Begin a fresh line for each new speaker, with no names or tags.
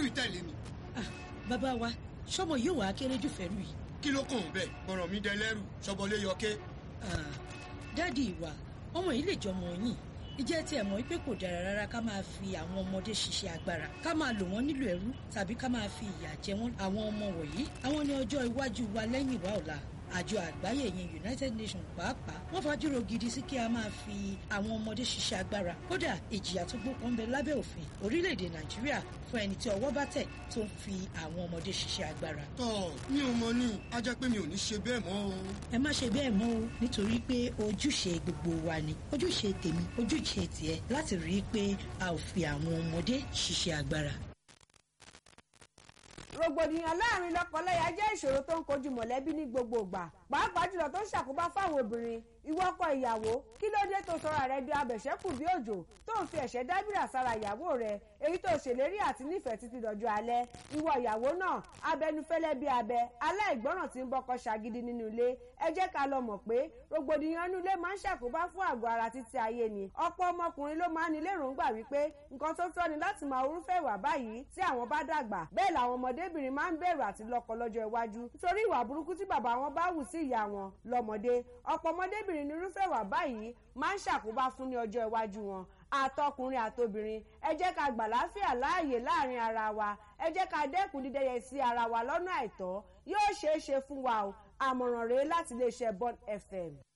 gbẹ́rù ìtẹ̀lé mi
Ah, bàbá wa sọmọ yóò wá kéré jù fẹ́rù yìí.
kí ló kàn ń bẹ̀ ọ̀ràn mi dẹ lẹ́rù ṣọbọlé yọké
Ah, dáàdi ìwà ọmọ yìí lè jọmọ yín ìjẹ́ tí ẹ̀ mọ̀ pé kò dára rárá ká máa fi àwọn ọmọdé ṣiṣẹ́ agbára ká máa lò wọ́n nílò ẹrú tàbí ká máa fi ìyà jẹ wọ́n àwọn ọmọ wọ̀nyí àwọn ní ọjọ́ iwájú wa lẹ́yìn wa ọ̀la àjọ àgbáyé yẹn united nations pàápàá wọ́n fàájúrò gidi sí kí a máa fi àwọn ọmọdé ṣiṣẹ́ agbára kódà ìjìyà tó gbópọn ń bẹ lábẹ́ òfin orílẹ̀-èdè nàìjíríà fún ẹni tí ọwọ́ bá tẹ̀ tó ń fi àwọn ọmọdé ṣiṣẹ́ agbára
tọ́ mi ò mọ ní a jẹ́ pé mi ò ní ṣe bẹ́ẹ̀ mọ́ o
ẹ má ṣe bẹ́ẹ̀ mọ́ o nítorí pé ojúṣe gbogbo wa ni ojúṣe tèmi ojúṣe tiẹ̀ láti rí i pé a ò fi àwọn ọmọdé ṣiṣẹ́ agbára.
rògbòdìyàn láàrin lọ́kọláya jẹ́ ìṣòro tó ń kojú mọ̀lẹ́bí ní gbogbo ìgbà pàápàá jùlọ tó ń ṣàkóbá fáwọn obìnrin ìwọ ọkọ ìyàwó kí ló dé tó sọra rẹ di abẹ̀ṣẹ́kù bí òjò tó ń fi ẹ̀ṣẹ́ dábìrà sára ìyàwó rẹ èyí tó ṣèlérí àti nífẹ̀ẹ́ títí dọjọ́ alẹ́ ìwọ ìyàwó náà abẹnufẹ́lẹ́ bí abẹ aláìgbọràn tí ń bọ́kọ ṣàgídí nínú ilé ẹ jẹ́ ká lọ mọ̀ pé rògbòdìyàn inú ilé máa ń ṣàkóbá fún àgọ́ ara títí ayé ni ọ̀pọ̀ ọmọkùnrin ló máa ń ní lérògbà wípé nǹkan tó tọ́ ni láti máa orúfẹ́ ìwà báyìí tí àwọn bá dàgbà bẹ́ẹ̀ làwọn ọmọdébìnrin máa ń bẹ̀rù àti lọ́kọ lọ́jọ́ iwájú nítorí ìwà burúkú tí bàbá wọn bá wù sí ìyá wọn lọ́mọdé ọ̀pọ̀ ọmọdébìnrin ní irúfẹ́ ìwà báyìí máa ń ṣàkóbá fún ní ọjọ́ iwájú wọn àtọkùnrin àtobìnrin ẹ jẹ́ ká gbà láfíà láàyè láàrin ara wa ẹ jẹ́ ká dẹ́kun dídẹ́yẹ sí ara wa lọ́nà àìtọ́ yóò ṣeé ṣe fún wa o àmọ̀ràn rèé láti iléeṣẹ́ Bond FM.